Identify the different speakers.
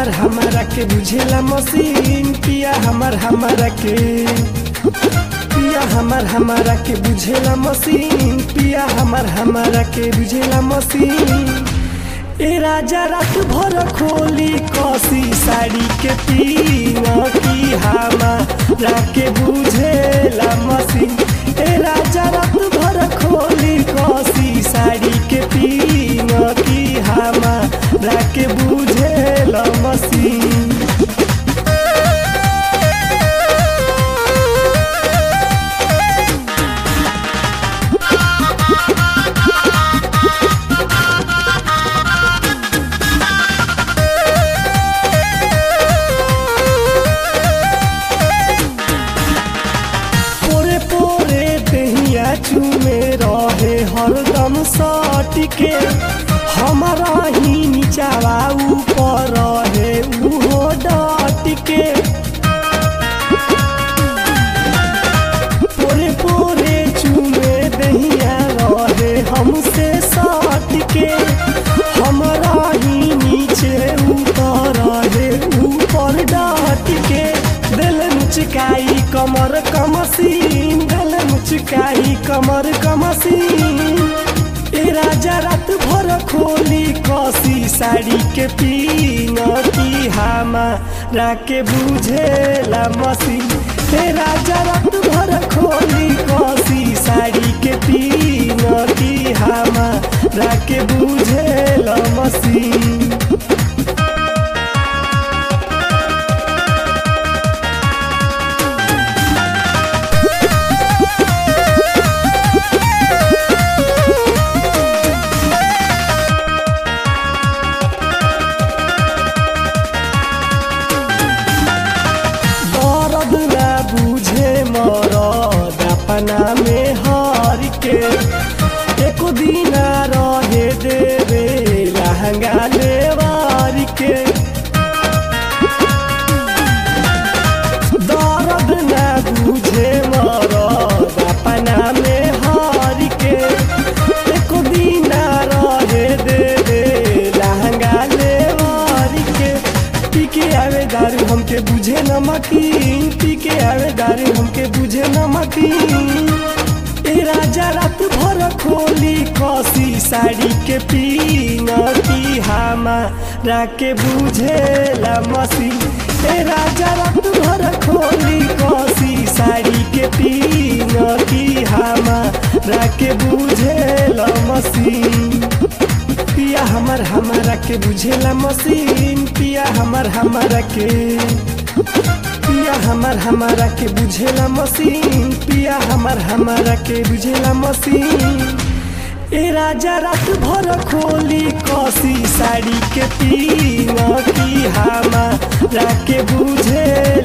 Speaker 1: हमर हमारा के बुझेला मशीन पिया हमर हमारा के पिया हमर हमारा के बुझेला मशीन पिया हमर हमारा के बुझेला मशीन ए राजा रात भर खोली कसी साड़ी के पीन की हमारा के बुझेला मशीन ए राजा रात भर खोली कसी साड़ी के पीन की हमारा के बुझेला मशीन पोरे पोरे दहिया चूमे रहे हरदम सट के हमारा ही नीचावा ऊपर रहे उहो डट के पोरे पोरे चूमे दहिया रहे हमसे सट के हमारा ही नीचे ऊपर रहे ऊपर डट के दिल मुचकाई कमर कमसीन दिल मुचकाई कमर कमसीन ए राजा रात भर खोली कसी साड़ी के पीन की हमारा के बुझेला मसीन ए राजा रात भर खोली कसी साड़ी के पीन की हमारा के बुझेला मसीन दर्द ना बुझे मरद अपना में हर के एको दिन रहे देवे लहंगा लेवार के दर्द ना बुझे मरद अपना में हर के एको दिन रहे देवे लहंगा लेवार के पी के आवे दारू हमके बुझे नमकीन पी के आवे दारू हमके बुझे नमकीन ए राजा रात भर खोली कसी साड़ी के पीन की हमारा के बुझेला मसीन ए राजा रात भर खोली कसी साड़ी के पीन की हमारा के बुझेला मसीन पिया हमर हमारा के बुझेला मशीन पिया हमर हमारा के पिया हमर हमारा के बुझेला मशीन पिया हमर हमारा के बुझेला मशीन ए राजा रात भर खोली कसी साड़ी के पीन की हमारा के बुझेला